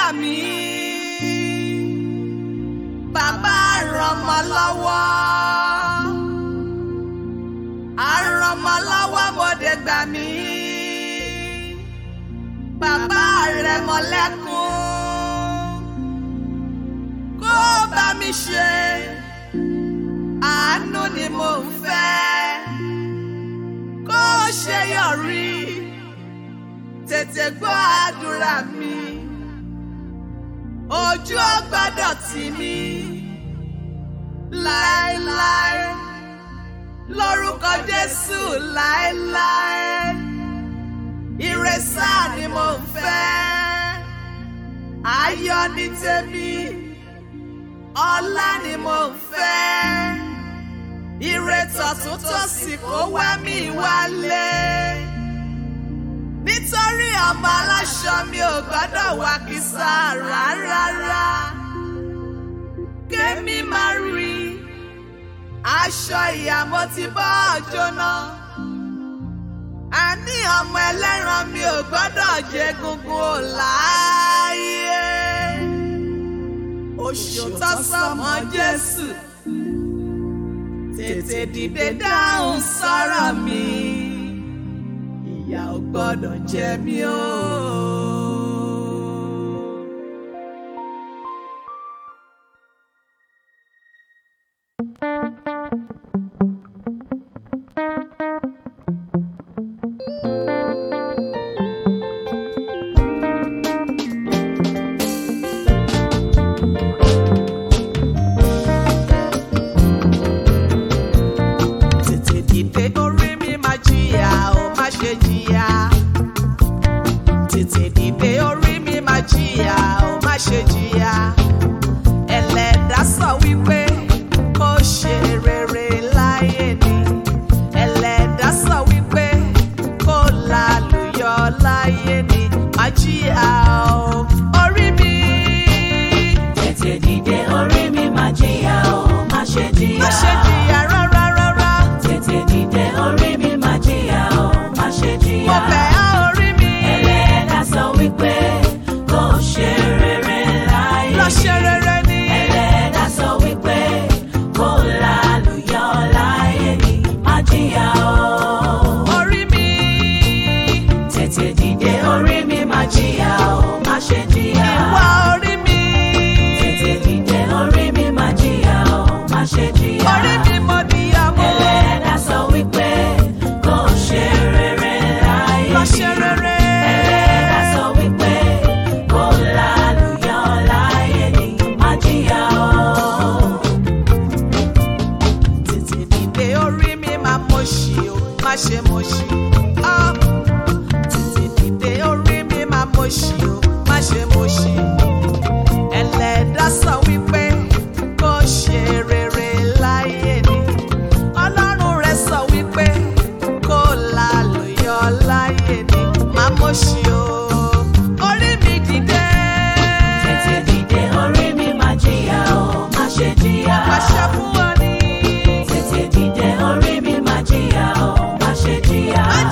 mí bàbá rọmọ lọ́wọ́ àrọmọ lọ́wọ́ mọdé gbà mí bàbá rẹ mọlẹ́kùn kó bá mi ṣe àánú ni mo ń fẹ́ kó ṣe yọrí tètè gbọ́ àdúrà mi ojú ò gbọ́dọ̀ tì mí láéláé lórúkọ Jésù láéláé ìrẹsà ni mo ń fẹ́ ayọ̀ ní tèmi ọlá ni mo ń fẹ́ ire tọ̀tún tòsì kó wá mi wálé nítorí ọmọ aláṣọ mi ò gbọ́dọ̀ wá kísà rárá kémi máa rí aṣọ ìyàmó ti bọ́ jóná àní ọmọ ẹlẹ́ran mi ò gbọ́dọ̀ jẹ gungun ò láàyè oṣù tó sọmọ Jésù tètè dìde dáhùn sọ̀rọ̀ mi ìyà ò gbọ́dọ̀ jẹ mí o. tètè dìde orí mi máa jìyà ó má ṣe jìyà tètè dìde orí mi máa jìyà ó má ṣe jìyà ẹlẹ́dàá sọ wípé kó ṣe rere láyé ni ẹlẹ́dàá sọ wípé kó lálùyọ láyé ni má jìyà ó orí mi Tètè dìde orí mi máa jìyà o, má ṣe jìyà. má ṣe jìyà rárá rárá Tètè dìde orí mi máa jìyà o, má ṣe mo jìyà. bẹ̀ á orí mi Ẹlẹ́dàá sọ wípé kó ṣe rere láyé. lọ ṣe rere ni. Ẹlẹ́dàá sọ wípé kó lálùyọ láyé ni, má jìyà o. orí mi. Tètè dìde orí mi máa jìyà o, má ṣe jìyà. Ìwà orí mi. Tètè dìde orí mi máa jìyà o, má ṣe jìyà. Orí mi mo níyàwó. Ẹlẹ́dàá sọ wípé kó ṣe rere láyé. Lọ ṣe rere. Ẹlẹ́dàá sọ wípé kó lálùyọ láyé ni má jìyà o. Tètè dìde orí mi máa mọ̀ ṣì o, má ṣe mọ̀ ṣì. Ah. Tètè dìde orí mi máa mọ̀ ṣì o, má ṣe mọ̀ ṣì. Ẹlẹ́dàá sọ wípé kó ṣe rere láyé ni. Ọlọ́run rẹ̀ sọ wípé kó lálùyọ láyé ni. Má mọ̀ ṣì o. Orí mi dìde. Tètè dìde orí mi má jìyà o, má ṣe jìyà. Pàṣẹ fún ọ ní. Tètè dìde orí mi má jìyà o, má ṣe jìyà. Má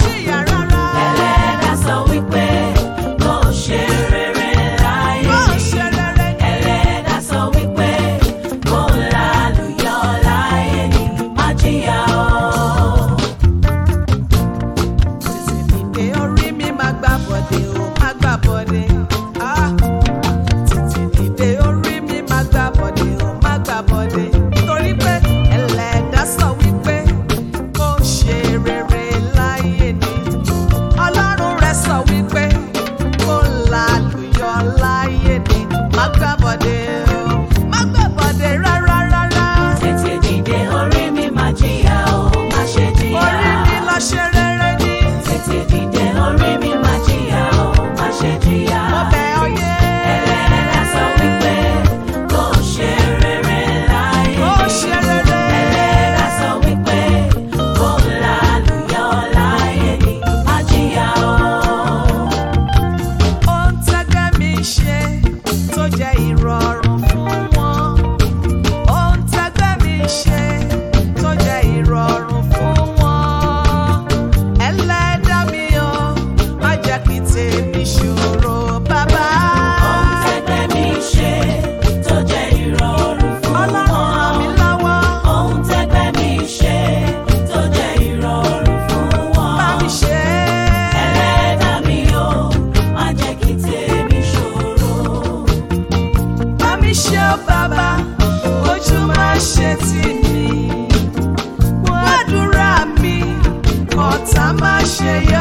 ṣe yọ.